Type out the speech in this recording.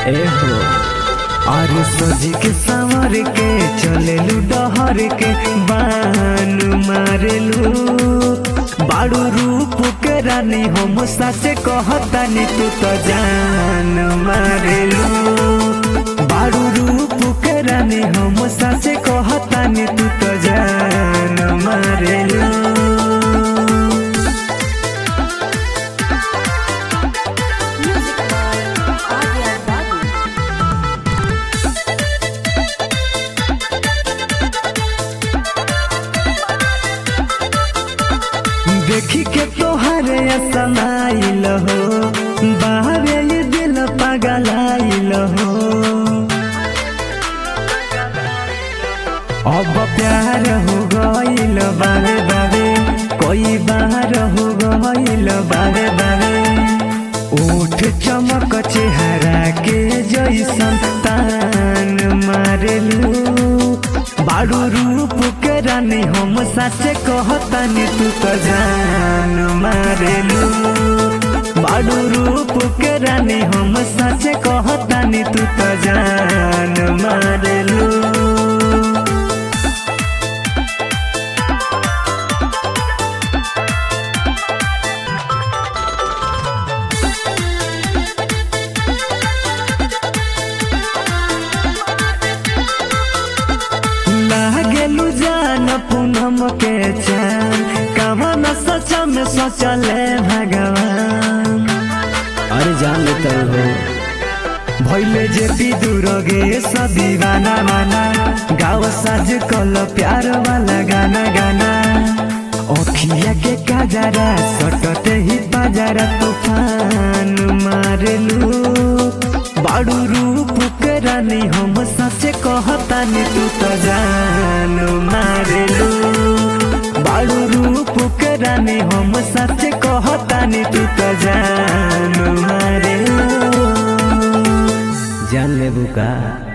ए हो और सज के संवर के चलेलू डहर के बान मारेलू बाड़ू रूप के रानी हम साचे कहतानी तू तो जान मारेलू बाड़ू रूप के रानी हम साचे कहतानी तू तो जान मारेलू Music by Arya Babu. देखी के तोहरे असनाइल हो बाहरे ये दिल पगलाइल हो अब प्यार हो गइल बारे बारे कोई बार हो गइल बारे बारे ओठ चमक चेहरा के जैसन तान मारेलू बारू रूप के रानी हम साचे कहतानी तू तो जान मारेलू बारू रूप के रानी हम साचे कहतानी तू तो जान मारेलू लागेलू जान पूनम के चान कवन सच में सोचले भगवान अरे जान लेता हो भैले जेती दूर गे दीवाना माना गाँव साज कल प्यार वाला गाना गाना अखिया के काजरा सटते ही बाजारा तूफान मारेलू बाड़ू रूप के रानी हम सचे कहतानी तू तो जान मारेलू बाड़ू रूप के रानी हम सचे कहतानी तू तो जान मारेलू जान लेबू का